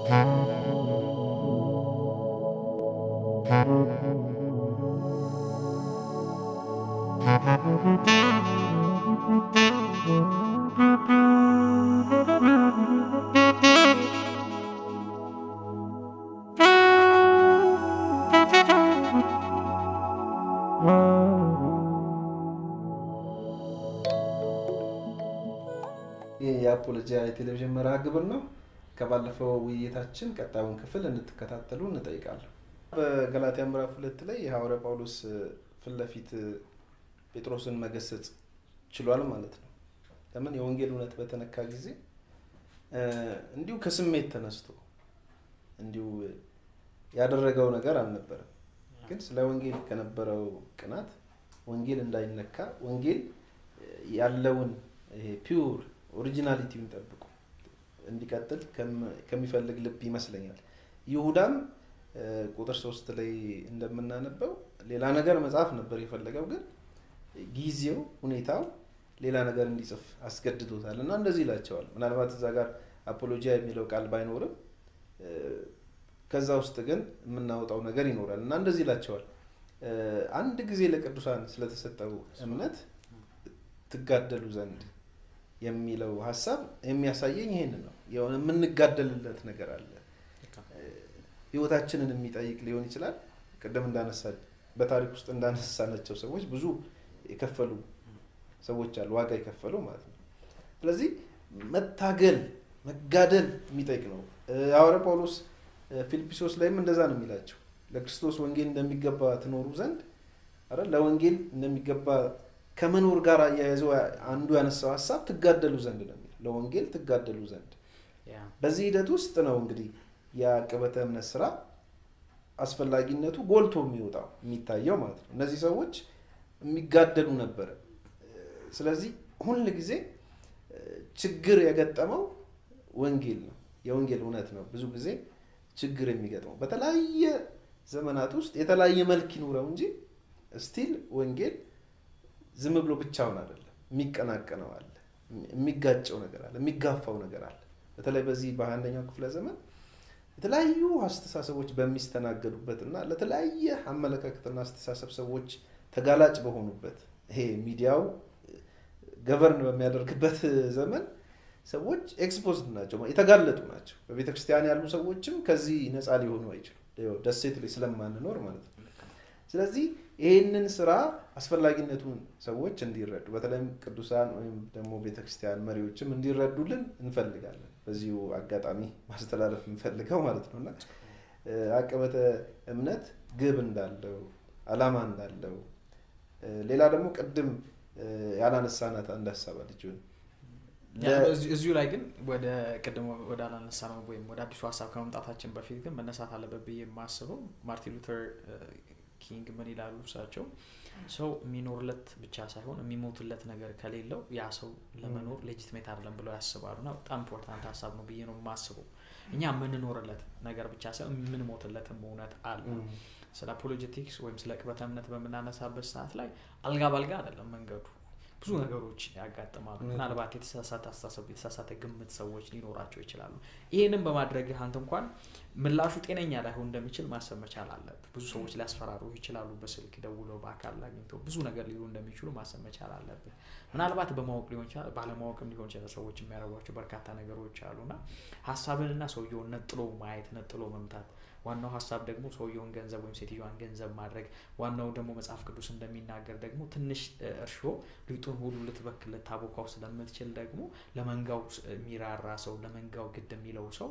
ይህ የአፖሎጂያ የቴሌቪዥን መርሃ ግብር ነው። ከባለፈው ውይይታችን ቀጣዩን ክፍል እንድትከታተሉ እንጠይቃለሁ። በገላትያ ምዕራፍ ሁለት ላይ የሐዋርያ ጳውሎስ ፊት ለፊት ጴጥሮስን መገሰጽ ችሏል ማለት ነው። ለምን የወንጌል እውነት በተነካ ጊዜ እንዲሁ ከስሜት ተነስቶ እንዲሁ ያደረገው ነገር አልነበረም። ግን ስለ ወንጌል ከነበረው ቅናት ወንጌል እንዳይነካ ወንጌል ያለውን ይሄ ፒውር ኦሪጂናሊቲውን ጠብቆ እንዲቀጥል ከሚፈልግ ልብ ይመስለኛል። ይሁዳም ቁጥር ሶስት ላይ እንደምናነበው ሌላ ነገር መጽሐፍ ነበር የፈለገው፣ ግን ጊዜው ሁኔታው ሌላ ነገር እንዲጽፍ አስገድዶታል እና እንደዚህ ይላቸዋል። ምናልባት እዛ ጋር አፖሎጂያ የሚለው ቃል ባይኖርም ከዛ ውስጥ ግን የምናወጣው ነገር ይኖራል እና እንደዚህ ይላቸዋል። አንድ ጊዜ ለቅዱሳን ስለተሰጠው እምነት ትጋደሉ ዘንድ የሚለው ሀሳብ የሚያሳየኝ ይሄንን ነው። የሆነ የምንጋደልለት ነገር አለ። ህይወታችንን የሚጠይቅ ሊሆን ይችላል። ቅድም እንዳነሳ በታሪክ ውስጥ እንዳነሳናቸው ሰዎች ብዙ የከፈሉ ሰዎች አሉ፣ ዋጋ የከፈሉ ማለት ነው። ስለዚህ መታገል መጋደል የሚጠይቅ ነው። ሐዋርያ ጳውሎስ ፊልጵስዩስ ላይም እንደዛ ነው የሚላቸው ለክርስቶስ ወንጌል እንደሚገባ ትኖሩ ዘንድ አረ ለወንጌል እንደሚገባ ከመኖር ጋር አያይዘው አንዱ ያነሳው ሀሳብ ትጋደሉ ዘንድ ነው የሚለው ለወንጌል ትጋደሉ ዘንድ። በዚህ ሂደት ውስጥ ነው እንግዲህ የአቀበተ እምነት ስራ አስፈላጊነቱ ጎልቶ የሚወጣው የሚታየው ማለት ነው። እነዚህ ሰዎች የሚጋደሉ ነበረ። ስለዚህ ሁል ጊዜ ችግር የገጠመው ወንጌል ነው፣ የወንጌል እውነት ነው። ብዙ ጊዜ ችግር የሚገጥመው በተለያየ ዘመናት ውስጥ የተለያየ መልክ ይኑረው እንጂ ስቲል ወንጌል ዝም ብሎ ብቻውን አይደለም። የሚቀናቀነው አለ፣ የሚጋጨው ነገር አለ፣ የሚጋፋው ነገር አለ። በተለይ በዚህ በአንደኛው ክፍለ ዘመን የተለያዩ አስተሳሰቦች በሚስተናገዱበት እና ለተለያየ አመለካከትና አስተሳሰብ ሰዎች ተጋላጭ በሆኑበት ይሄ ሚዲያው ገቨርን በሚያደርግበት ዘመን ሰዎች ኤክስፖዝድ ናቸው፣ የተጋለጡ ናቸው። በቤተ ክርስቲያን ያሉ ሰዎችም ከዚህ ነፃ ሊሆኑ አይችሉም፣ ደሴት ላይ ስለማንኖር ማለት ነው። ስለዚህ ይህንን ስራ አስፈላጊነቱን ሰዎች እንዲረዱ በተለይም ቅዱሳን ወይም ደግሞ ቤተክርስቲያን መሪዎችም እንዲረዱልን እንፈልጋለን። በዚሁ አጋጣሚ ማስተላለፍ እንፈልገው ማለት ነው እና አቀበተ እምነት ግብ እንዳለው አላማ እንዳለው ሌላ ደግሞ ቅድም ያላነሳናት አንድ ሀሳብ አለች እዚሁ ላይ ግን ወደ ቅድም ወደ አላነሳ ነው ወይም ወደ አዲሱ ሀሳብ ከመምጣታችን በፊት ግን መነሳት አለበት ብዬ የማስበው ማርቲን ሉተር ኪንግ ምን ይላሉ እሳቸው ሰው የሚኖርለት ብቻ ሳይሆን የሚሞትለት ነገር ከሌለው ያ ሰው ለመኖር ሌጂትሜት አይደለም ብለው ያስባሉ እና በጣም ኢምፖርታንት ሀሳብ ነው ብዬ ነው የማስበው እኛ የምንኖርለት ነገር ብቻ ሳይሆን የምንሞትለትም እውነት አለ ስለ አፖሎጀቲክስ ወይም ስለ ቅበተ እምነት በምናነሳበት ሰዓት ላይ አልጋ ባልጋ አይደለም መንገዱ ብዙ ነገሮች ያጋጥማሉ ምናልባት የተሳሳተ አስተሳሰብ የተሳሳተ ግምት ሰዎች ሊኖራቸው ይችላሉ ይህንም በማድረግ አንተ እንኳን ምላሹ ጤነኛ ላይሆን እንደሚችል ማሰብ መቻል አለብህ ብዙ ሰዎች ሊያስፈራሩ ይችላሉ በስልክ ደውለው በአካል አግኝተው ብዙ ነገር ሊሉ እንደሚችሉ ማሰብ መቻል አለብህ ምናልባት በማወቅ ሊሆን ይችላል ባለማወቅም ሊሆን ይችላል ሰዎች የሚያደርጓቸው በርካታ ነገሮች አሉና ሀሳብንና ሰውየውን ነጥሎ ማየት ነጥሎ መምታት ዋናው ሀሳብ ደግሞ ሰውየውን ገንዘብ ወይም ሴትዮዋን ገንዘብ ማድረግ ዋናው ደግሞ መጽሐፍ ቅዱስ እንደሚናገር ደግሞ ትንሽ እርሾ ሊጡን ሁሉ ልትበክል ልታቦካው ስለምትችል ደግሞ ለመንጋው የሚራራ ሰው ለመንጋው ግድ የሚለው ሰው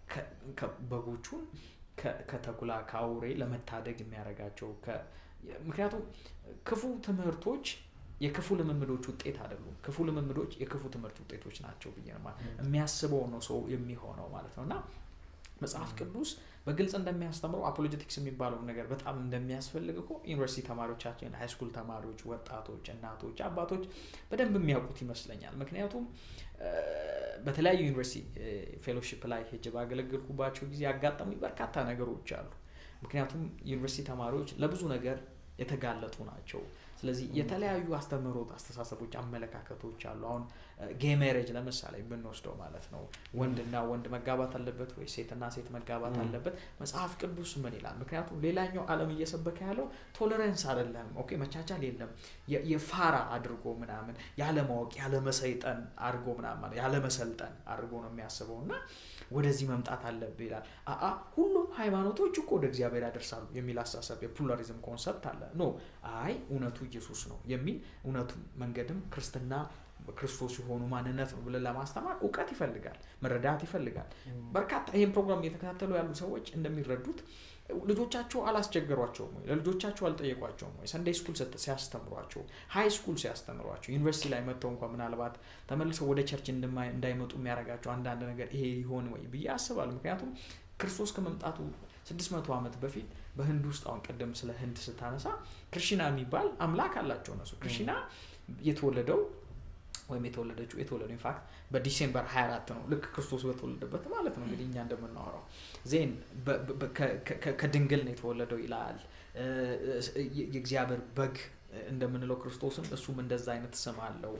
በጎቹን ከተኩላ ከአውሬ ለመታደግ የሚያደርጋቸው ምክንያቱም ክፉ ትምህርቶች የክፉ ልምምዶች ውጤት አይደሉም ክፉ ልምምዶች የክፉ ትምህርት ውጤቶች ናቸው ብዬ የሚያስበው ነው ሰው የሚሆነው ማለት ነው እና መጽሐፍ ቅዱስ በግልጽ እንደሚያስተምረው አፖሎጀቲክስ የሚባለው ነገር በጣም እንደሚያስፈልግ እኮ ዩኒቨርሲቲ ተማሪዎቻችን ሃይስኩል ተማሪዎች ወጣቶች እናቶች አባቶች በደንብ የሚያውቁት ይመስለኛል ምክንያቱም በተለያዩ ዩኒቨርሲቲ ፌሎሺፕ ላይ ሄጅ ባገለገልኩባቸው ጊዜ ያጋጠሙኝ በርካታ ነገሮች አሉ ምክንያቱም ዩኒቨርሲቲ ተማሪዎች ለብዙ ነገር የተጋለጡ ናቸው ስለዚህ የተለያዩ አስተምህሮት አስተሳሰቦች አመለካከቶች አሉ አሁን ጌ ሜሬጅ ለምሳሌ ብንወስደው ማለት ነው ወንድና ወንድ መጋባት አለበት ወይ ሴትና ሴት መጋባት አለበት መጽሐፍ ቅዱስ ምን ይላል ምክንያቱም ሌላኛው አለም እየሰበከ ያለው ቶለረንስ አይደለም ኦኬ መቻቻል የለም የፋራ አድርጎ ምናምን ያለማወቅ ያለመሰይጠን አድርጎ ምናምን ያለመሰልጠን አድርጎ ነው የሚያስበው እና ወደዚህ መምጣት አለብህ ይላል አአ ሁሉም ሃይማኖቶች እኮ ወደ እግዚአብሔር ያደርሳሉ የሚል አስተሳሰብ የፕሉራሊዝም ኮንሰፕት አለ ኖ አይ እውነቱ ኢየሱስ ነው የሚል እውነቱ መንገድም ክርስትና ክርስቶስ የሆኑ ማንነት ነው ብለን ለማስተማር እውቀት ይፈልጋል መረዳት ይፈልጋል በርካታ ይህን ፕሮግራም እየተከታተሉ ያሉ ሰዎች እንደሚረዱት ልጆቻቸው አላስቸገሯቸውም ወይ ለልጆቻቸው አልጠየቋቸውም ወይ ሰንዴይ ስኩል ሲያስተምሯቸው ሀይ ስኩል ሲያስተምሯቸው ዩኒቨርሲቲ ላይ መጥተው እንኳ ምናልባት ተመልሰው ወደ ቸርች እንዳይመጡ የሚያደርጋቸው አንዳንድ ነገር ይሄ ይሆን ወይ ብዬ አስባለሁ ምክንያቱም ክርስቶስ ከመምጣቱ ስድስት መቶ ዓመት በፊት በህንድ ውስጥ አሁን ቀደም ስለ ህንድ ስታነሳ ክርሽና የሚባል አምላክ አላቸው እነሱ ክርሽና የተወለደው ወይም የተወለደችው የተወለደው ኢንፋክት በዲሴምበር 24 ነው ልክ ክርስቶስ በተወለደበት ማለት ነው እንግዲህ እኛ እንደምናወራው ዜን ከድንግል ነው የተወለደው ይላል የእግዚአብሔር በግ እንደምንለው ክርስቶስም እሱም እንደዛ አይነት ስም አለው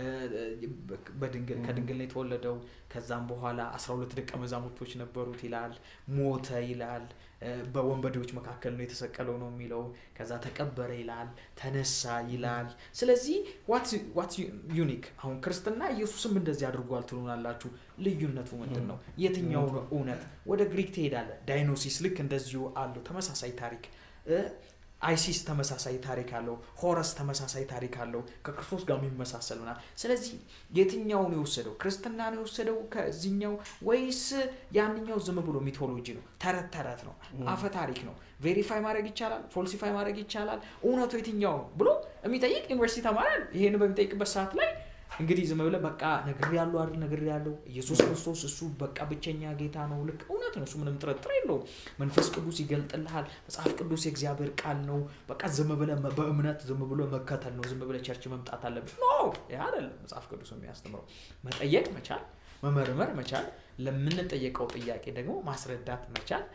ከድንግል ነው የተወለደው ከዛም በኋላ አስራ ሁለት ደቀ መዛሙርቶች ነበሩት ይላል ሞተ ይላል በወንበዴዎች መካከል ነው የተሰቀለው ነው የሚለው ከዛ ተቀበረ ይላል ተነሳ ይላል ስለዚህ ዋትስ ዩኒክ አሁን ክርስትና ኢየሱስም እንደዚህ አድርጓል ትሉናላችሁ ልዩነቱ ምንድን ነው የትኛው ነው እውነት ወደ ግሪክ ትሄዳለ ዳይኖሲስ ልክ እንደዚሁ አለው ተመሳሳይ ታሪክ አይሲስ ተመሳሳይ ታሪክ አለው ሆረስ ተመሳሳይ ታሪክ አለው ከክርስቶስ ጋር የሚመሳሰል ምናል ስለዚህ የትኛው ነው የወሰደው ክርስትና ነው የወሰደው ከዚኛው ወይስ ያንኛው ዝም ብሎ ሚቶሎጂ ነው ተረት ተረት ነው አፈ ታሪክ ነው ቬሪፋይ ማድረግ ይቻላል ፎልሲፋይ ማድረግ ይቻላል እውነቱ የትኛው ነው ብሎ የሚጠይቅ ዩኒቨርሲቲ ተማሪያል ይሄን በሚጠይቅበት ሰዓት ላይ እንግዲህ ዝም ብለ በቃ ነግር ያለው አይደል ነግር ያለው ኢየሱስ ክርስቶስ እሱ በቃ ብቸኛ ጌታ ነው ልክ እውነት ነው እሱ ምንም ጥርጥር የለውም መንፈስ ቅዱስ ይገልጥልሃል መጽሐፍ ቅዱስ የእግዚአብሔር ቃል ነው በቃ ዝም ብለ በእምነት ዝም ብሎ መከተል ነው ዝም ብለ ቸርች መምጣት አለብን ኖ ይህ አይደለም መጽሐፍ ቅዱስ የሚያስተምረው መጠየቅ መቻል መመርመር መቻል ለምንጠየቀው ጥያቄ ደግሞ ማስረዳት መቻል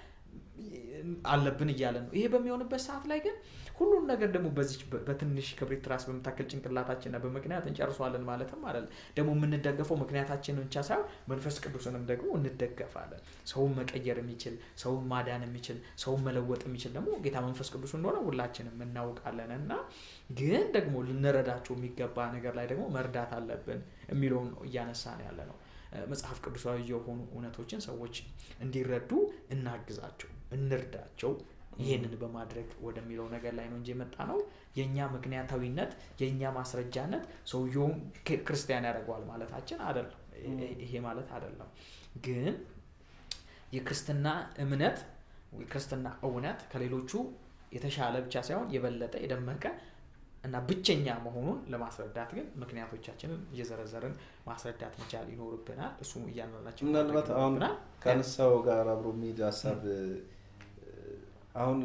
አለብን እያለ ነው ይሄ በሚሆንበት ሰዓት ላይ ግን ሁሉን ነገር ደግሞ በዚች በትንሽ ክብሪት ራስ በምታክል ጭንቅላታችንና በምክንያት እንጨርሷለን ማለትም አይደለም ደግሞ የምንደገፈው ምክንያታችንን ብቻ ሳይሆን መንፈስ ቅዱስንም ደግሞ እንደገፋለን ሰውን መቀየር የሚችል ሰውን ማዳን የሚችል ሰውን መለወጥ የሚችል ደግሞ ጌታ መንፈስ ቅዱስ እንደሆነ ሁላችንም እናውቃለን እና ግን ደግሞ ልንረዳቸው የሚገባ ነገር ላይ ደግሞ መርዳት አለብን የሚለውን ነው እያነሳን ያለ ነው መጽሐፍ ቅዱሳዊ የሆኑ እውነቶችን ሰዎች እንዲረዱ እናግዛቸው እንርዳቸው ይህንን በማድረግ ወደሚለው ነገር ላይ ነው እንጂ የመጣ ነው የእኛ ምክንያታዊነት የእኛ ማስረጃነት ሰውየውን ክርስቲያን ያደርገዋል ማለታችን አይደለም ይሄ ማለት አይደለም ግን የክርስትና እምነት የክርስትና እውነት ከሌሎቹ የተሻለ ብቻ ሳይሆን የበለጠ የደመቀ እና ብቸኛ መሆኑን ለማስረዳት ግን ምክንያቶቻችንን እየዘረዘርን ማስረዳት መቻል ይኖርብናል እሱ እያንዳንዳችን ምናልባት አሁን ከአነሳው ጋር አብሮ የሚሄድ ሀሳብ አሁን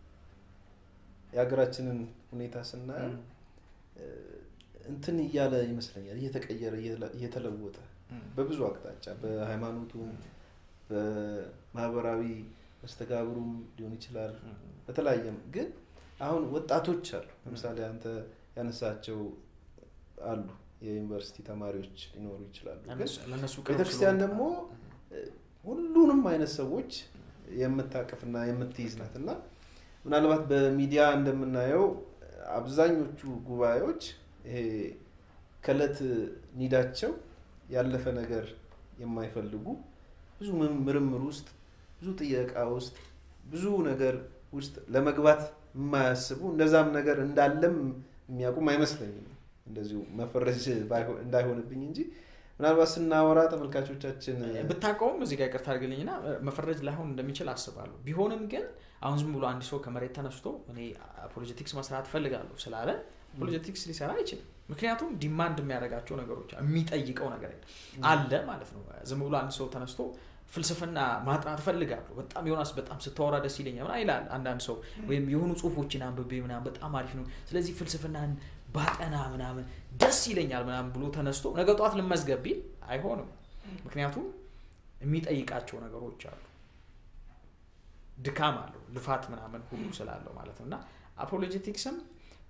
የሀገራችንን ሁኔታ ስናየው እንትን እያለ ይመስለኛል እየተቀየረ እየተለወጠ በብዙ አቅጣጫ በሃይማኖቱም በማህበራዊ መስተጋብሩም ሊሆን ይችላል በተለያየም ግን አሁን ወጣቶች አሉ ለምሳሌ አንተ ያነሳቸው አሉ የዩኒቨርሲቲ ተማሪዎች ሊኖሩ ይችላሉ ቤተክርስቲያን ደግሞ ሁሉንም አይነት ሰዎች የምታቅፍና የምትይዝ ናት እና ምናልባት በሚዲያ እንደምናየው አብዛኞቹ ጉባኤዎች ይሄ ከእለት ኒዳቸው ያለፈ ነገር የማይፈልጉ ብዙ ምርምር ውስጥ ብዙ ጥየቃ ውስጥ ብዙ ነገር ውስጥ ለመግባት የማያስቡ እንደዛም ነገር እንዳለም የሚያውቁም አይመስለኝም እንደዚሁ መፈረጅ እንዳይሆንብኝ እንጂ ምናልባት ስናወራ ተመልካቾቻችን ብታውቀውም እዚህ ጋር ይቅርታ አድርግልኝና መፈረጅ ላይሆን እንደሚችል አስባለሁ ቢሆንም ግን አሁን ዝም ብሎ አንድ ሰው ከመሬት ተነስቶ እኔ ፖለቲክስ መስራት እፈልጋለሁ ስላለ ፖለቲክስ ሊሰራ አይችልም ምክንያቱም ዲማንድ የሚያደርጋቸው ነገሮች የሚጠይቀው ነገር አለ ማለት ነው ዝም ብሎ አንድ ሰው ተነስቶ ፍልስፍና ማጥናት እፈልጋለሁ በጣም ዮናስ በጣም ስታወራ ደስ ይለኛል ይላል አንዳንድ ሰው ወይም የሆኑ ጽሁፎችን አንብቤ ምናምን በጣም አሪፍ ነው ስለዚህ ፍልስፍናን ባጠና ምናምን ደስ ይለኛል ምናምን ብሎ ተነስቶ ነገ ጠዋት ልመዝገብ ቢል አይሆንም ምክንያቱም የሚጠይቃቸው ነገሮች አሉ ድካም አለው ልፋት ምናምን ሁሉ ስላለው ማለት ነው እና አፖሎጀቲክስም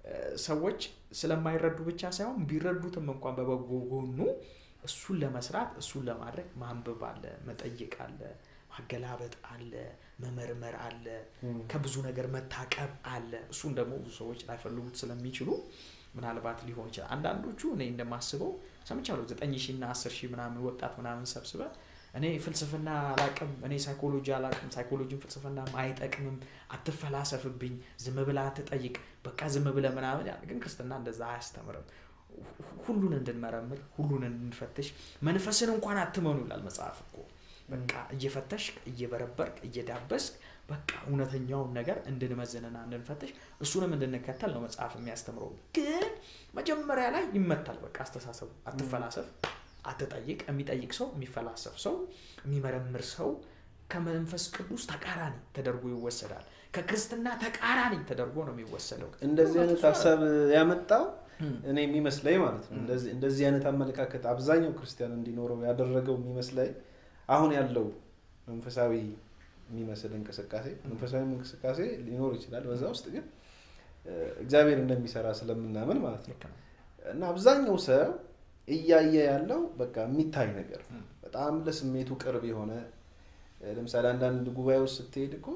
ሰዎች ስለማይረዱ ብቻ ሳይሆን ቢረዱትም እንኳን በበጎ ጎኑ እሱን ለመስራት እሱን ለማድረግ ማንበብ አለ፣ መጠየቅ አለ፣ ማገላበጥ አለ፣ መመርመር አለ፣ ከብዙ ነገር መታቀብ አለ። እሱን ደግሞ ብዙ ሰዎች ላይፈልጉት ስለሚችሉ ምናልባት ሊሆን ይችላል። አንዳንዶቹ እኔ እንደማስበው ሰምቻለሁ። ዘጠኝ ሺህ እና አስር ሺህ ምናምን ወጣት ምናምን ሰብስበ እኔ ፍልስፍና አላቅም፣ እኔ ሳይኮሎጂ አላቅም፣ ሳይኮሎጂም ፍልስፍና አይጠቅምም፣ አትፈላሰፍብኝ፣ ዝም ብላ አትጠይቅ፣ በቃ ዝም ብለ ምናምን ያለ ግን ክርስትና እንደዛ አያስተምርም። ሁሉን እንድንመረምር ሁሉን እንድንፈትሽ መንፈስን እንኳን አትመኑ ይላል መጽሐፍ እኮ በቃ እየፈተሽ እየበረበርክ እየዳበስክ በቃ እውነተኛውን ነገር እንድንመዝንና እንድንፈትሽ እሱንም እንድንከተል ነው መጽሐፍ የሚያስተምረው። ግን መጀመሪያ ላይ ይመታል። በቃ አስተሳሰቡ አትፈላሰፍ፣ አትጠይቅ። የሚጠይቅ ሰው፣ የሚፈላሰፍ ሰው፣ የሚመረምር ሰው ከመንፈስ ቅዱስ ተቃራኒ ተደርጎ ይወሰዳል። ከክርስትና ተቃራኒ ተደርጎ ነው የሚወሰደው። እንደዚህ አይነት ሀሳብ ያመጣው እኔ የሚመስለኝ ማለት ነው። እንደዚህ አይነት አመለካከት አብዛኛው ክርስቲያን እንዲኖረው ያደረገው የሚመስለኝ አሁን ያለው መንፈሳዊ የሚመስል እንቅስቃሴ መንፈሳዊ እንቅስቃሴ ሊኖር ይችላል። በዛ ውስጥ ግን እግዚአብሔር እንደሚሰራ ስለምናምን ማለት ነው እና አብዛኛው ሰው እያየ ያለው በቃ የሚታይ ነገር በጣም ለስሜቱ ቅርብ የሆነ ለምሳሌ አንዳንድ ጉባኤ ውስጥ ስትሄድ እኮ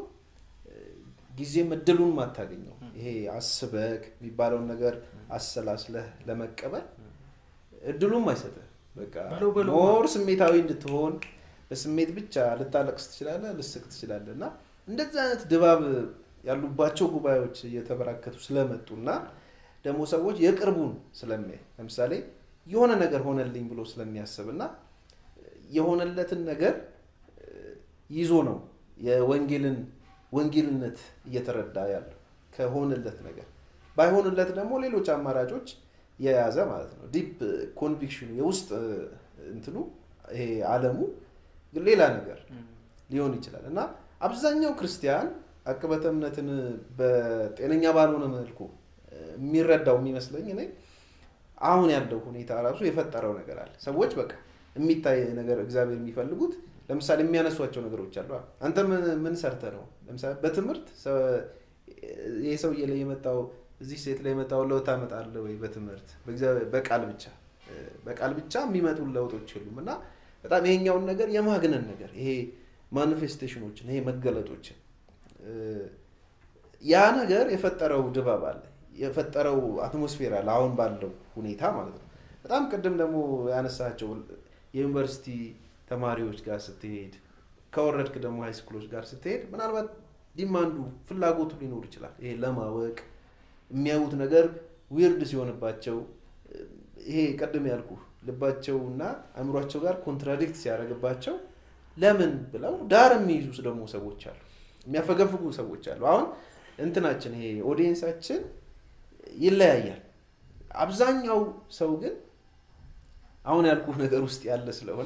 ጊዜም እድሉን ማታገኘው ይሄ አስበክ የሚባለውን ነገር አሰላስለህ ለመቀበል እድሉም አይሰጥህ። በቃ ሞር ስሜታዊ እንድትሆን በስሜት ብቻ ልታለቅስ ትችላለህ፣ ልስቅ ትችላለህ እና እንደዚህ አይነት ድባብ ያሉባቸው ጉባኤዎች እየተበራከቱ ስለመጡ እና ደግሞ ሰዎች የቅርቡን ስለሚያይ ለምሳሌ የሆነ ነገር ሆነልኝ ብሎ ስለሚያስብ እና የሆነለትን ነገር ይዞ ነው የወንጌልን ወንጌልነት እየተረዳ ያለው ከሆነለት ነገር ባይሆንለት ደግሞ ሌሎች አማራጮች የያዘ ማለት ነው። ዲፕ ኮንቪክሽኑ የውስጥ እንትኑ ይሄ አለሙ ግን ሌላ ነገር ሊሆን ይችላል እና አብዛኛው ክርስቲያን አቅበተ እምነትን በጤነኛ ባልሆነ መልኩ የሚረዳው የሚመስለኝ እኔ አሁን ያለው ሁኔታ ራሱ የፈጠረው ነገር አለ። ሰዎች በቃ የሚታይ ነገር እግዚአብሔር የሚፈልጉት ለምሳሌ የሚያነሷቸው ነገሮች አሉ። አንተ ምን ሰርተ ነው? ለምሳሌ በትምህርት ይህ ሰውዬ ላይ የመጣው እዚህ ሴት ላይ የመጣው ለውጥ ታመጣለህ ወይ? በትምህርት በቃል ብቻ በቃል ብቻ የሚመጡ ለውጦች የሉም እና በጣም ይሄኛውን ነገር የማግነን ነገር ይሄ ማኒፌስቴሽኖችን ይሄ መገለጦችን ያ ነገር የፈጠረው ድባብ አለ የፈጠረው አትሞስፌር አለ አሁን ባለው ሁኔታ ማለት ነው። በጣም ቅድም ደግሞ ያነሳቸው የዩኒቨርሲቲ ተማሪዎች ጋር ስትሄድ ከወረድክ ደግሞ ሃይስኩሎች ጋር ስትሄድ ምናልባት ዲማንዱ ፍላጎቱ ሊኖር ይችላል። ይሄ ለማወቅ የሚያዩት ነገር ዊርድ ሲሆንባቸው ይሄ ቀድም ያልኩ ልባቸውና አእምሯቸው ጋር ኮንትራዲክት ሲያደርግባቸው ለምን ብለው ዳር የሚይዙ ደግሞ ሰዎች አሉ፣ የሚያፈገፍጉ ሰዎች አሉ። አሁን እንትናችን ይሄ ኦዲየንሳችን ይለያያል። አብዛኛው ሰው ግን አሁን ያልኩ ነገር ውስጥ ያለ ስለሆነ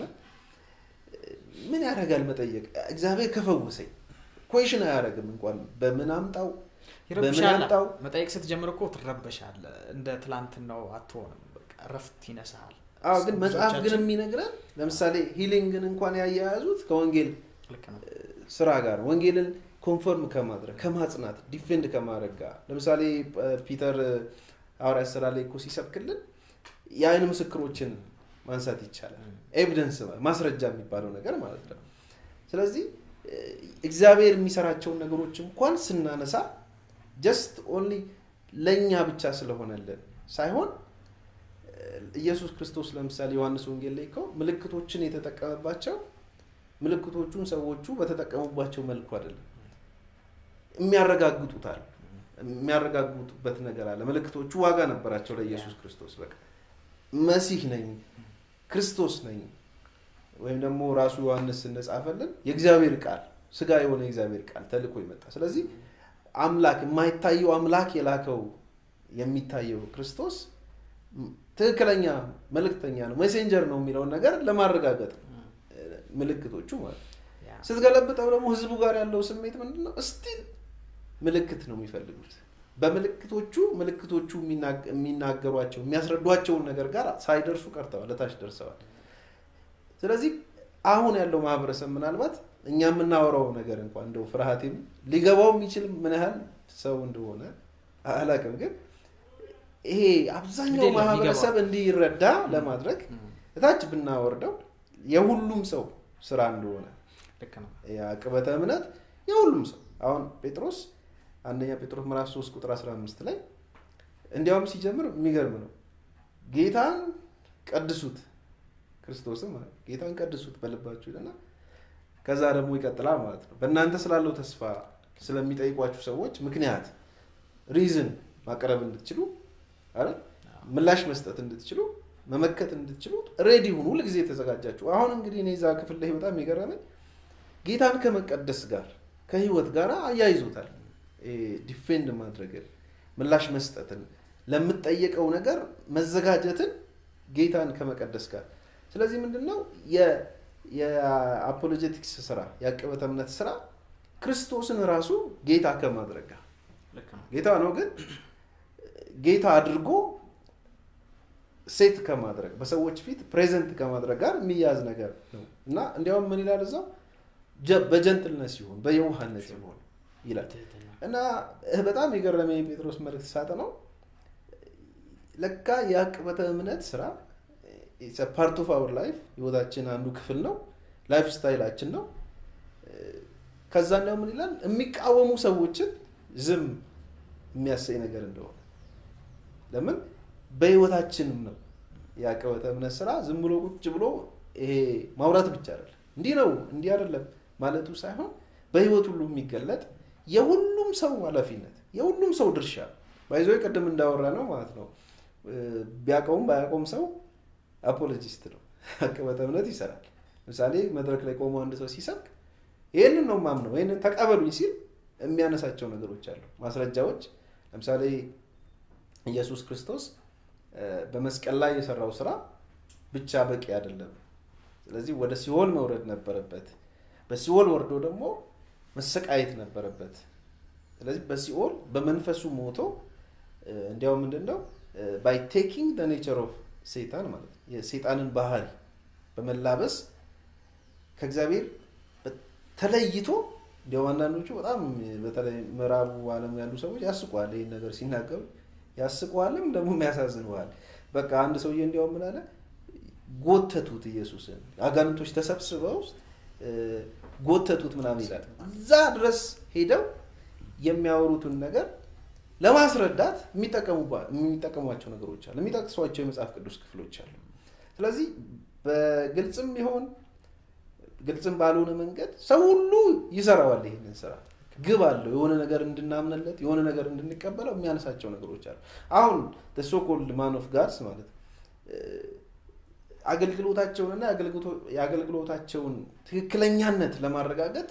ምን ያደርጋል መጠየቅ። እግዚአብሔር ከፈወሰኝ ኮሽን አያደርግም እንኳን በምን አምጣው በምን አምጣው። መጠየቅ ስትጀምር እኮ ትረበሻለህ። እንደ ትላንትናው አትሆንም። እረፍት ይነሳል። አዎ ግን መጽሐፍ ግን የሚነግረን ለምሳሌ ሂሊንግን እንኳን ያያያዙት ከወንጌል ስራ ጋር ወንጌልን ኮንፈርም ከማድረግ ከማጽናት ዲፌንድ ከማድረግ ጋር ለምሳሌ ፒተር ሐዋርያት ስራ ላይ እኮ ሲሰብክልን የአይን ምስክሮችን ማንሳት ይቻላል። ኤቪደንስ ማስረጃ የሚባለው ነገር ማለት ነው። ስለዚህ እግዚአብሔር የሚሰራቸውን ነገሮች እንኳን ስናነሳ ጀስት ኦንሊ ለእኛ ብቻ ስለሆነልን ሳይሆን ኢየሱስ ክርስቶስ ለምሳሌ ዮሐንስ ወንጌል ላይ እኮ ምልክቶችን የተጠቀመባቸው ምልክቶቹን ሰዎቹ በተጠቀሙባቸው መልኩ አይደለም የሚያረጋግጡታል የሚያረጋግጡበት ነገር አለ። ምልክቶቹ ዋጋ ነበራቸው ለኢየሱስ ክርስቶስ። በቃ መሲህ ነኝ ክርስቶስ ነኝ ወይም ደግሞ ራሱ ዮሐንስ እንደጻፈልን የእግዚአብሔር ቃል ስጋ የሆነ የእግዚአብሔር ቃል ተልኮ ይመጣ። ስለዚህ አምላክ የማይታየው አምላክ የላከው የሚታየው ክርስቶስ ትክክለኛ መልእክተኛ ነው ሜሴንጀር ነው የሚለውን ነገር ለማረጋገጥ ምልክቶቹ ማለት ስትገለብጠው ደግሞ ህዝቡ ጋር ያለው ስሜት ምንድን ነው? እስቲል ምልክት ነው የሚፈልጉት። በምልክቶቹ ምልክቶቹ የሚናገሯቸው የሚያስረዷቸውን ነገር ጋር ሳይደርሱ ቀርተዋል፣ ለታች ደርሰዋል። ስለዚህ አሁን ያለው ማህበረሰብ ምናልባት እኛ የምናወራው ነገር እንኳን እንደው ፍርሃቴም ሊገባው የሚችል ምን ያህል ሰው እንደሆነ አላውቅም፣ ግን ይሄ አብዛኛው ግድ የለም፣ ማህበረሰብ ይገባዋል። እንዲረዳ ለማድረግ እታች ብናወርደው የሁሉም ሰው ስራ እንደሆነ ልክ ነው የአቅበተ እምነት የሁሉም ሰው አሁን ጴጥሮስ አንደኛ ጴጥሮስ ምዕራፍ 3 ቁጥር 15 ላይ እንዲያውም ሲጀምር የሚገርም ነው ጌታን ቀድሱት ክርስቶስም ማለት ነው። ጌታን ቀድሱት በልባችሁ ይልና ከዛ ደግሞ ይቀጥላል ማለት ነው በእናንተ ስላለው ተስፋ ስለሚጠይቋችሁ ሰዎች ምክንያት ሪዝን ማቅረብ እንድትችሉ አይደል ምላሽ መስጠት እንድትችሉ መመከት እንድትችሉ ሬዲ ሁኑ ሁልጊዜ የተዘጋጃችሁ አሁን እንግዲህ እኔ እዛ ክፍል ላይ በጣም የገረመኝ ጌታን ከመቀደስ ጋር ከህይወት ጋር አያይዞታል ዲፌንድ ማድረግን ምላሽ መስጠትን ለምጠየቀው ነገር መዘጋጀትን ጌታን ከመቀደስ ጋር ስለዚህ ምንድነው የአፖሎጀቲክስ ስራ የአቀበተ እምነት ስራ ክርስቶስን ራሱ ጌታ ከማድረግ ጋር ልክ ነው ጌታ ነው ግን ጌታ አድርጎ ሴት ከማድረግ በሰዎች ፊት ፕሬዘንት ከማድረግ ጋር የሚያዝ ነገር ነው እና እንዲያውም ምን ይላል እዛው ጀ- በጀንትልነት ሲሆን በየዋህነት ሲሆን ይላል ትህትና እና በጣም የገረመኝ የጴጥሮስ መልእክት ሳጠ ነው ለካ የአቅበተ እምነት ስራ ፓርት ኦፍ አወር ላይፍ ህይወታችን አንዱ ክፍል ነው ላይፍ ስታይላችን ነው ከዛ እንዲያው ምን ይላል የሚቃወሙ ሰዎችን ዝም የሚያሰኝ ነገር እንደሆነ ለምን በህይወታችንም ነው የአቀበተ እምነት ስራ ዝም ብሎ ቁጭ ብሎ ይሄ ማውራት ብቻ አይደለም እንዲህ ነው እንዲህ አይደለም ማለቱ ሳይሆን በህይወት ሁሉ የሚገለጥ የሁሉም ሰው ኃላፊነት የሁሉም ሰው ድርሻ ባይዞ ቅድም እንዳወራ ነው ማለት ነው ቢያውቀውም ባያውቀውም ሰው አፖሎጂስት ነው አቀበተ እምነት ይሰራል ለምሳሌ መድረክ ላይ ቆሞ አንድ ሰው ሲሰብክ ይህንን ነው ማምነው ይህንን ተቀበሉኝ ሲል የሚያነሳቸው ነገሮች አሉ ማስረጃዎች ለምሳሌ ኢየሱስ ክርስቶስ በመስቀል ላይ የሰራው ስራ ብቻ በቂ አይደለም ስለዚህ ወደ ሲኦል መውረድ ነበረበት በሲኦል ወርዶ ደግሞ መሰቃየት ነበረበት ስለዚህ በሲኦል በመንፈሱ ሞቶ እንዲያው ምንድን ነው ባይ ቴኪንግ ኔቸር ኦፍ ሴጣን ማለት ነው የሴጣንን ባህሪ በመላበስ ከእግዚአብሔር ተለይቶ እንዲያውም አንዳንዶቹ በጣም በተለይ ምዕራቡ ዓለም ያሉ ሰዎች ያስቋል ይህን ነገር ሲናገሩ ያስቀዋልም ደግሞ ያሳዝነዋል በቃ አንድ ሰውዬ እንዲያውም ምን አለ ጎተቱት ኢየሱስን አጋንንቶች ተሰብስበው ውስጥ ጎተቱት ምናምን ይላል እዛ ድረስ ሄደው የሚያወሩትን ነገር ለማስረዳት የሚጠቀሟቸው ነገሮች አሉ የሚጠቅሷቸው የመጽሐፍ ቅዱስ ክፍሎች አሉ ስለዚህ በግልጽም ቢሆን ግልጽም ባልሆነ መንገድ ሰው ሁሉ ይሰራዋል ይህንን ስራ ግብ አለው የሆነ ነገር እንድናምንለት የሆነ ነገር እንድንቀበለው የሚያነሳቸው ነገሮች አሉ አሁን ሶኮልድ ማን ኦፍ ጋድስ ማለት አገልግሎታቸውንና የአገልግሎታቸውን ትክክለኛነት ለማረጋገጥ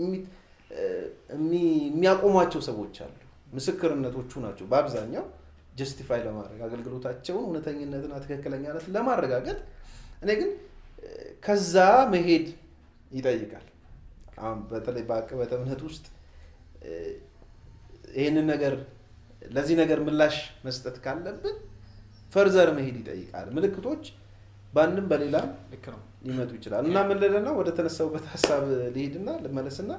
የሚያቆሟቸው ሰዎች አሉ ምስክርነቶቹ ናቸው በአብዛኛው ጀስቲፋይ ለማድረግ አገልግሎታቸውን እውነተኝነትና ትክክለኛነት ለማረጋገጥ እኔ ግን ከዛ መሄድ ይጠይቃል አሁን በተለይ በአቅበተ እምነት ውስጥ ይህንን ነገር ለዚህ ነገር ምላሽ መስጠት ካለብን ፈርዘር መሄድ ይጠይቃል ምልክቶች በአንድም በሌላም ልክ ነው ሊመጡ ይችላል እና ምን ልል ነው ወደ ተነሳውበት ሀሳብ ልሄድና ልመለስና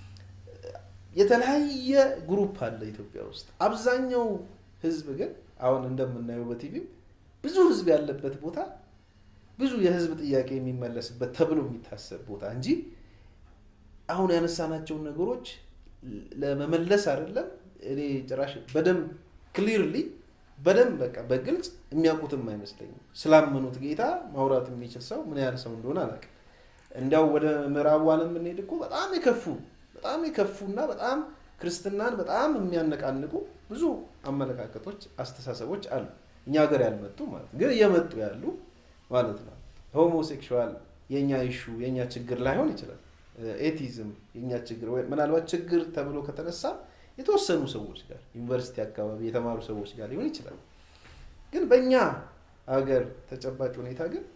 የተለያየ ግሩፕ አለ ኢትዮጵያ ውስጥ አብዛኛው ህዝብ ግን አሁን እንደምናየው በቲቪም ብዙ ህዝብ ያለበት ቦታ ብዙ የህዝብ ጥያቄ የሚመለስበት ተብሎ የሚታሰብ ቦታ እንጂ አሁን ያነሳናቸውን ነገሮች ለመመለስ አይደለም እኔ ጭራሽ በደንብ ክሊርሊ በደንብ በቃ በግልጽ የሚያውቁትም አይመስለኝም ስላመኑት ጌታ ማውራት የሚችል ሰው ምን ያህል ሰው እንደሆነ አላውቅም እንዲያው ወደ ምዕራቡ ዓለም ብንሄድ እኮ በጣም የከፉ በጣም የከፉና በጣም ክርስትናን በጣም የሚያነቃንቁ ብዙ አመለካከቶች አስተሳሰቦች አሉ እኛ ሀገር ያልመጡ ማለት ግን እየመጡ ያሉ ማለት ነው ሆሞሴክሹዋል የእኛ ይሹ የእኛ ችግር ላይሆን ይችላል ኤቲዝም የእኛ ችግር ምናልባት ችግር ተብሎ ከተነሳ የተወሰኑ ሰዎች ጋር ዩኒቨርሲቲ አካባቢ የተማሩ ሰዎች ጋር ሊሆን ይችላል ግን በእኛ ሀገር ተጨባጭ ሁኔታ ግን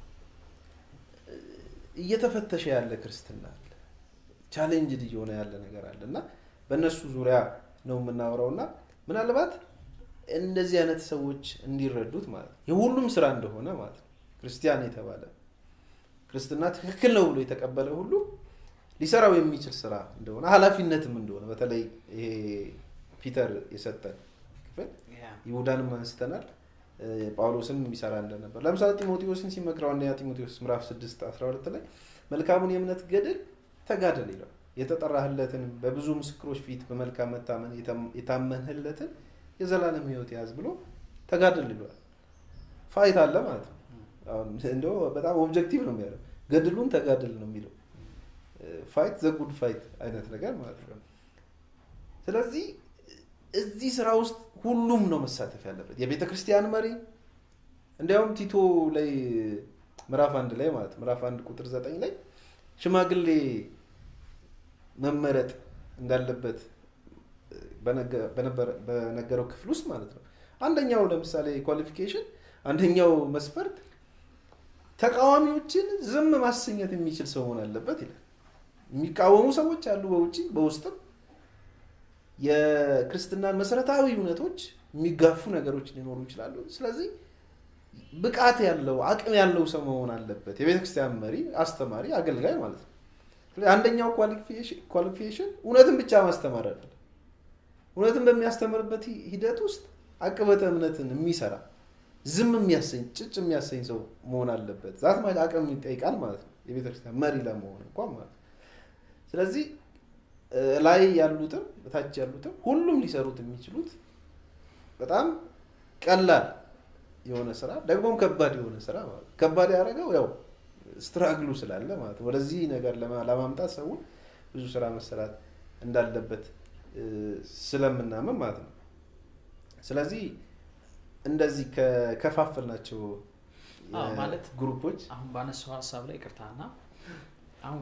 እየተፈተሸ ያለ ክርስትና አለ ቻሌንጅድ እየሆነ ያለ ነገር አለ እና በእነሱ ዙሪያ ነው የምናወራው እና ምናልባት እንደዚህ አይነት ሰዎች እንዲረዱት ማለት ነው የሁሉም ስራ እንደሆነ ማለት ነው ክርስቲያን የተባለ ክርስትና ትክክል ነው ብሎ የተቀበለ ሁሉ ሊሰራው የሚችል ስራ እንደሆነ ኃላፊነትም እንደሆነ በተለይ ይሄ ፒተር የሰጠን ክፍል ይሁዳንም አንስተናል ጳውሎስም የሚሰራ እንደነበር ለምሳሌ ጢሞቴዎስን ሲመክረው አንደኛ ጢሞቴዎስ ምዕራፍ 6 12 ላይ መልካሙን የእምነት ገድል ተጋደል ይለው የተጠራህለትን በብዙ ምስክሮች ፊት በመልካም መታመን የታመንህለትን የዘላለም ህይወት ያዝ ብሎ ተጋደል ይለዋል ፋይት አለ ማለት ነው እንደ በጣም ኦብጀክቲቭ ነው የሚያለው ገድሉን ተጋደል ነው የሚለው ፋይት ዘጉድ ፋይት አይነት ነገር ማለት ነው ስለዚህ እዚህ ስራ ውስጥ ሁሉም ነው መሳተፍ ያለበት የቤተ ክርስቲያን መሪ እንዲያውም ቲቶ ላይ ምዕራፍ አንድ ላይ ማለት ምዕራፍ አንድ ቁጥር ዘጠኝ ላይ ሽማግሌ መመረጥ እንዳለበት በነገረው ክፍል ውስጥ ማለት ነው አንደኛው ለምሳሌ ኳሊፊኬሽን አንደኛው መስፈርት ተቃዋሚዎችን ዝም ማሰኘት የሚችል ሰው መሆን አለበት ይላል የሚቃወሙ ሰዎች አሉ በውጭ በውስጥም የክርስትናን መሰረታዊ እውነቶች የሚጋፉ ነገሮች ሊኖሩ ይችላሉ ስለዚህ ብቃት ያለው አቅም ያለው ሰው መሆን አለበት የቤተ ክርስቲያን መሪ አስተማሪ አገልጋይ ማለት ነው አንደኛው ኳሊፊኬሽን እውነትን ብቻ ማስተማር አለ እውነትን በሚያስተምርበት ሂደት ውስጥ አቅበተ እምነትን የሚሰራ ዝም የሚያሰኝ ጭጭ የሚያሰኝ ሰው መሆን አለበት ዛት ማለት አቅም ይጠይቃል ማለት ነው የቤተክርስቲያን መሪ ለመሆን እንኳን ማለት ስለዚህ ላይ ያሉትም በታች ያሉትም ሁሉም ሊሰሩት የሚችሉት በጣም ቀላል የሆነ ስራ ደግሞም ከባድ የሆነ ስራ ማለት ከባድ ያደረገው ያው ስትራግሉ ስላለ ማለት ወደዚህ ነገር ለማምጣት ሰው ብዙ ስራ መሰራት እንዳለበት ስለምናምን ማለት ነው ስለዚህ እንደዚህ ከከፋፈልናቸው ማለት ግሩፖች አሁን ባነሳው ሀሳብ ላይ ቅርታና አሁን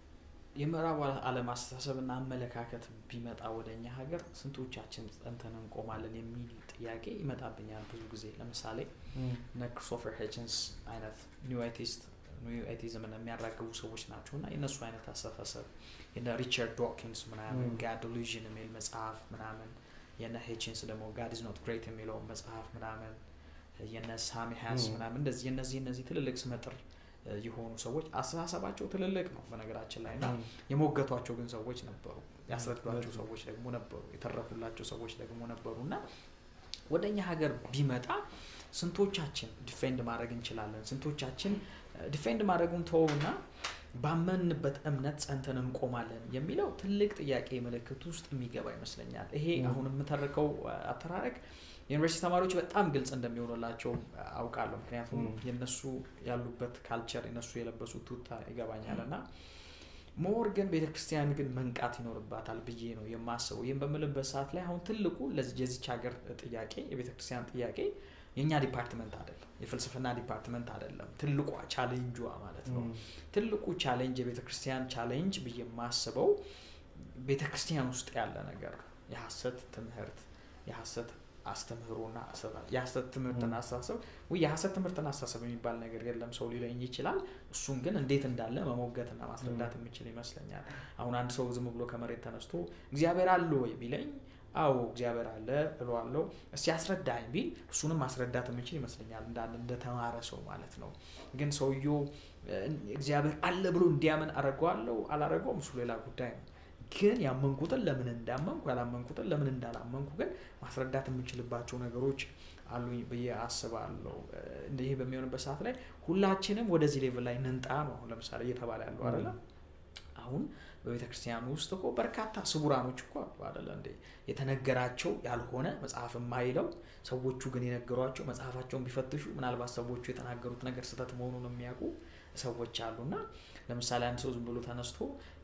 የምዕራቡ ዓለም አስተሳሰብና አመለካከት ቢመጣ ወደ እኛ ሀገር ስንቶቻችን ጸንተን እንቆማለን የሚል ጥያቄ ይመጣብኛል ብዙ ጊዜ ለምሳሌ እነ ክሪስቶፈር ሄችንስ አይነት ኒው አይቲስት ኒው አይቲዝምን የሚያራግቡ ሰዎች ናቸው እና የእነሱ አይነት አስተሳሰብ የነ ሪቻርድ ዶኪንስ ምናምን ጋድ ዲሉዥን የሚል መጽሐፍ ምናምን የነ ሄችንስ ደግሞ ጋድ ኢዝ ኖት ግሬት የሚለው መጽሐፍ ምናምን የነ ሳሚ ሃንስ ምናምን እንደዚህ የነዚህ እነዚህ ትልልቅ ስመጥር የሆኑ ሰዎች አስተሳሰባቸው ትልልቅ ነው በነገራችን ላይ እና የሞገቷቸው ግን ሰዎች ነበሩ ያስረዷቸው ሰዎች ደግሞ ነበሩ የተረፉላቸው ሰዎች ደግሞ ነበሩ እና ወደ እኛ ሀገር ቢመጣ ስንቶቻችን ዲፌንድ ማድረግ እንችላለን ስንቶቻችን ዲፌንድ ማድረጉን ተወውና ባመንበት እምነት ጸንተን እንቆማለን የሚለው ትልቅ ጥያቄ ምልክት ውስጥ የሚገባ ይመስለኛል ይሄ አሁን የምተርከው አተራረቅ የዩኒቨርሲቲ ተማሪዎች በጣም ግልጽ እንደሚሆንላቸው አውቃለሁ ምክንያቱም የነሱ ያሉበት ካልቸር የነሱ የለበሱት ቱታ ይገባኛል እና ሞር ግን ቤተክርስቲያን ግን መንቃት ይኖርባታል ብዬ ነው የማስበው ይህም በምልበት ሰዓት ላይ አሁን ትልቁ የዚች ሀገር ጥያቄ የቤተክርስቲያን ጥያቄ የእኛ ዲፓርትመንት አይደለም የፍልስፍና ዲፓርትመንት አይደለም ትልቋ ቻሌንጇ ማለት ነው ትልቁ ቻሌንጅ የቤተክርስቲያን ቻሌንጅ ብዬ የማስበው ቤተክርስቲያን ውስጥ ያለ ነገር የሀሰት ትምህርት የሀሰት አስተምህሮና የሀሰት ትምህርትና አስተሳሰብ ወይ የሀሰት ትምህርትና አስተሳሰብ የሚባል ነገር የለም ሰው ሊለኝ ይችላል እሱን ግን እንዴት እንዳለ መሞገትና ማስረዳት የሚችል ይመስለኛል አሁን አንድ ሰው ዝም ብሎ ከመሬት ተነስቶ እግዚአብሔር አለ ወይ ቢለኝ አዎ እግዚአብሔር አለ እለዋለሁ እስቲ አስረዳኝ ቢል እሱንም ማስረዳት የምችል ይመስለኛል እንዳንድ እንደተማረ ሰው ማለት ነው ግን ሰውየው እግዚአብሔር አለ ብሎ እንዲያምን አረገዋለሁ አላረገውም እሱ ሌላ ጉዳይ ነው ግን ያመንኩትን ለምን እንዳመንኩ ያላመንኩትን ለምን እንዳላመንኩ ግን ማስረዳት የምንችልባቸው ነገሮች አሉኝ ብዬ አስባለሁ ይህ በሚሆንበት ሰዓት ላይ ሁላችንም ወደዚህ ሌቭል ላይ ንንጣ ነው አሁን ለምሳሌ እየተባለ ያለው አደለ አሁን በቤተ ክርስቲያን ውስጥ እኮ በርካታ ስቡራኖች እኮ አሉ አደለ እንዴ የተነገራቸው ያልሆነ መጽሐፍ የማይለው ሰዎቹ ግን የነገሯቸው መጽሐፋቸውን ቢፈትሹ ምናልባት ሰዎቹ የተናገሩት ነገር ስህተት መሆኑን የሚያውቁ ሰዎች አሉና ለምሳሌ አንድ ሰው ዝም ብሎ ተነስቶ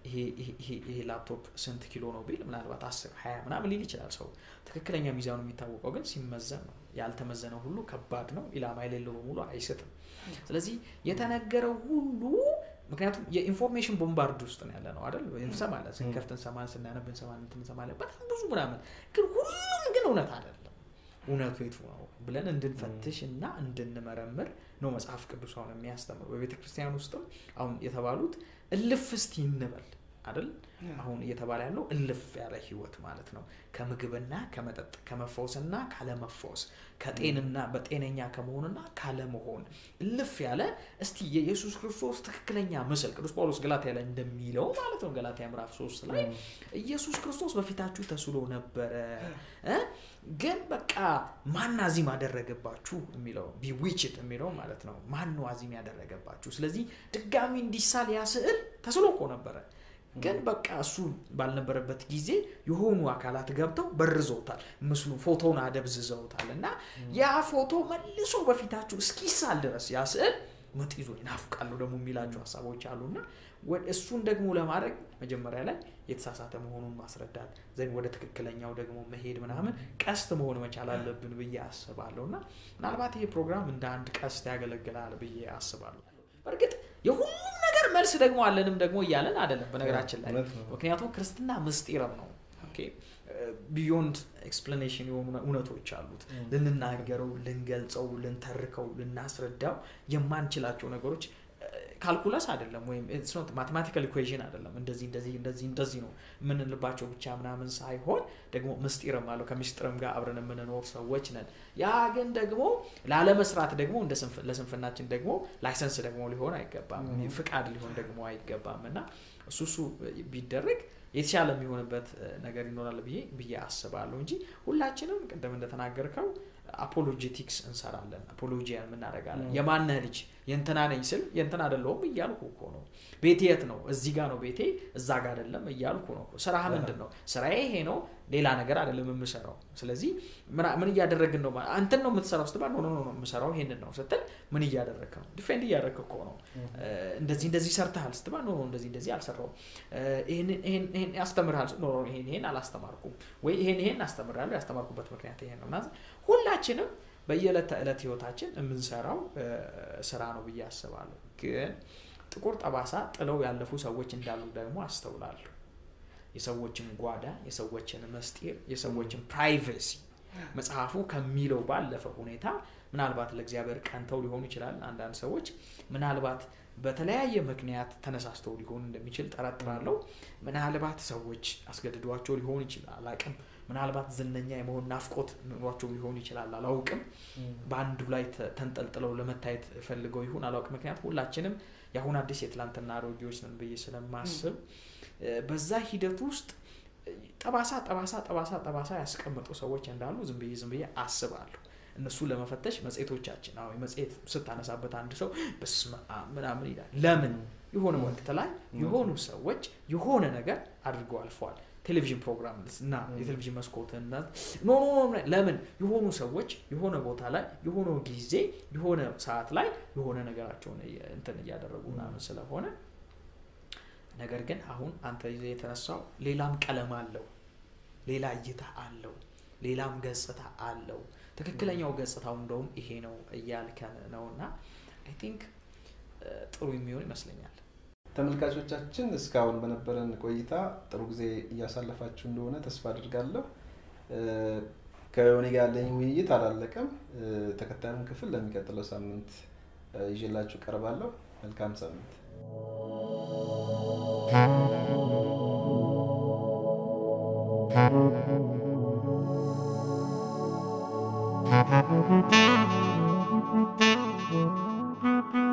ይሄ ላፕቶፕ ስንት ኪሎ ነው ቢል ምናልባት አስር ሀያ ምናምን ሊል ይችላል ሰው ትክክለኛ ሚዛኑ የሚታወቀው ግን ሲመዘን ነው ያልተመዘነ ሁሉ ከባድ ነው ኢላማ የሌለው በሙሉ አይስትም ስለዚህ የተነገረው ሁሉ ምክንያቱም የኢንፎርሜሽን ቦምባርድ ውስጥ ነው ያለ ነው አይደል እንሰማለን ስንከፍት እንሰማለን ስናነብ እንሰማለን እንሰማለን በጣም ብዙ ምናምን ግን ሁሉም ግን እውነት አይደለም እውነቱ የቱ ነው ብለን እንድንፈትሽ እና እንድንመረምር ነው መጽሐፍ ቅዱስ አሁን የሚያስተምሩ በቤተ ክርስቲያን ውስጥም አሁን የተባሉት እልፍ እስቲ እንበል አይደል አሁን እየተባለ ያለው እልፍ ያለ ህይወት ማለት ነው ከምግብና ከመጠጥ ከመፈወስና ካለመፈወስ ከጤንና በጤነኛ ከመሆንና ካለመሆን እልፍ ያለ እስቲ የኢየሱስ ክርስቶስ ትክክለኛ ምስል ቅዱስ ጳውሎስ ገላትያ ላይ እንደሚለው ማለት ነው ገላትያ ምዕራፍ ሶስት ላይ ኢየሱስ ክርስቶስ በፊታችሁ ተስሎ ነበረ ግን በቃ ማን አዚም አደረገባችሁ የሚለው ቢዊችት የሚለው ማለት ነው ማን ነው አዚም ያደረገባችሁ ስለዚህ ድጋሚ እንዲሳል ያ ስዕል ተስሎ እኮ ነበረ ግን በቃ እሱ ባልነበረበት ጊዜ የሆኑ አካላት ገብተው በርዘውታል ምስሉ ፎቶውን አደብዝዘውታል እና ያ ፎቶ መልሶ በፊታችሁ እስኪሳል ድረስ ያ ስዕል ምጥ ይዞ ይናፍቃሉ ደግሞ የሚላቸው ሀሳቦች አሉና እሱን ደግሞ ለማድረግ መጀመሪያ ላይ የተሳሳተ መሆኑን ማስረዳት ዘን ወደ ትክክለኛው ደግሞ መሄድ ምናምን ቀስት መሆን መቻል አለብን ብዬ አስባለሁ እና ምናልባት ይሄ ፕሮግራም እንደ አንድ ቀስት ያገለግላል ብዬ አስባለሁ በእርግጥ የሁሉም ነገር መልስ ደግሞ አለንም ደግሞ እያለን አይደለም በነገራችን ላይ ምክንያቱም ክርስትና ምስጢርም ነው ቢዮንድ ኤክስፕላኔሽን የሆኑ እውነቶች አሉት ልንናገረው ልንገልጸው ልንተርከው ልናስረዳው የማንችላቸው ነገሮች ካልኩለስ አይደለም ወይም ማቴማቲካል ኢኩዌዥን አይደለም እንደዚህ እንደዚህ እንደዚህ እንደዚህ ነው የምንልባቸው ብቻ ምናምን ሳይሆን ደግሞ ምስጢርም አለው ከምስጢርም ጋር አብረን የምንኖር ሰዎች ነን ያ ግን ደግሞ ላለመስራት ደግሞ ለስንፍናችን ደግሞ ላይሰንስ ደግሞ ሊሆን አይገባም ፍቃድ ሊሆን ደግሞ አይገባም እና እሱ እሱ ቢደረግ የተሻለ የሚሆንበት ነገር ይኖራል ብዬ ብዬ አስባለሁ እንጂ ሁላችንም ቅድም እንደተናገርከው አፖሎጀቲክስ እንሰራለን አፖሎጂያን የምናደረጋለን የማነህ ልጅ የእንትና ነኝ ስል የእንትና አደለውም እያልኩ እኮ ነው ቤቴ የት ነው እዚህ ጋር ነው ቤቴ እዛ ጋር አደለም እያልኩ ነው ስራህ ምንድን ነው ስራዬ ይሄ ነው ሌላ ነገር አደለም የምሰራው ስለዚህ ምን እያደረግን ነው አንተን ነው የምትሰራው ስትባል ኖ ኖ የምሰራው ይሄንን ነው ስትል ምን እያደረግ ነው ዲፌንድ እያደረግ እኮ ነው እንደዚህ እንደዚህ ሰርተሃል ስትባል ኖ እንደዚህ እንደዚህ አልሰራውም ይሄን ያስተምርሃል ኖ ይሄን ይሄን አላስተማርኩም ወይ ይሄን ይሄን አስተምራለሁ ያስተማርኩበት ምክንያት ይሄን ነው ሁላችንም በየዕለት ተዕለት ህይወታችን የምንሰራው ስራ ነው ብዬ አስባለሁ ግን ጥቁር ጠባሳ ጥለው ያለፉ ሰዎች እንዳሉ ደግሞ አስተውላለሁ የሰዎችን ጓዳ የሰዎችን መስጢር የሰዎችን ፕራይቬሲ መጽሐፉ ከሚለው ባለፈ ሁኔታ ምናልባት ለእግዚአብሔር ቀንተው ሊሆኑ ይችላል አንዳንድ ሰዎች ምናልባት በተለያየ ምክንያት ተነሳስተው ሊሆን እንደሚችል ጠረጥራለሁ ምናልባት ሰዎች አስገድዷቸው ሊሆን ይችላል አላቅም ምናልባት ዝነኛ የመሆን ናፍቆት ኑሯቸው ሊሆን ይችላል አላውቅም በአንዱ ላይ ተንጠልጥለው ለመታየት ፈልገው ይሁን አላውቅም ምክንያት ሁላችንም የአሁን አዲስ የትላንትና አሮጌዎች ነን ብዬ ስለማስብ በዛ ሂደት ውስጥ ጠባሳ ጠባሳ ጠባሳ ጠባሳ ያስቀመጡ ሰዎች እንዳሉ ዝም ብዬ ዝም ብዬ አስባለሁ እነሱ ለመፈተሽ መጽሔቶቻችን አሁ መጽሔት ስታነሳበት አንድ ሰው በስመ ምናምን ይላል ለምን የሆነ ወቅት ላይ የሆኑ ሰዎች የሆነ ነገር አድርገው አልፈዋል ቴሌቪዥን ፕሮግራም እና የቴሌቪዥን መስኮትን ኖ ለምን የሆኑ ሰዎች የሆነ ቦታ ላይ የሆነ ጊዜ የሆነ ሰዓት ላይ የሆነ ነገራቸውን እንትን እያደረጉ ምናምን ስለሆነ ነገር ግን አሁን አንተ ይዘ የተነሳው ሌላም ቀለም አለው ሌላ እይታ አለው ሌላም ገጽታ አለው ትክክለኛው ገጽታው እንደውም ይሄ ነው እያልከን ነው እና አይ ቲንክ ጥሩ የሚሆን ይመስለኛል ተመልካቾቻችን እስካሁን በነበረን ቆይታ ጥሩ ጊዜ እያሳለፋችሁ እንደሆነ ተስፋ አድርጋለሁ ከዮኒ ጋር ያለኝ ውይይት አላለቀም ተከታዩን ክፍል ለሚቀጥለው ሳምንት ይዤላችሁ ቀርባለሁ መልካም ሳምንት Thank you.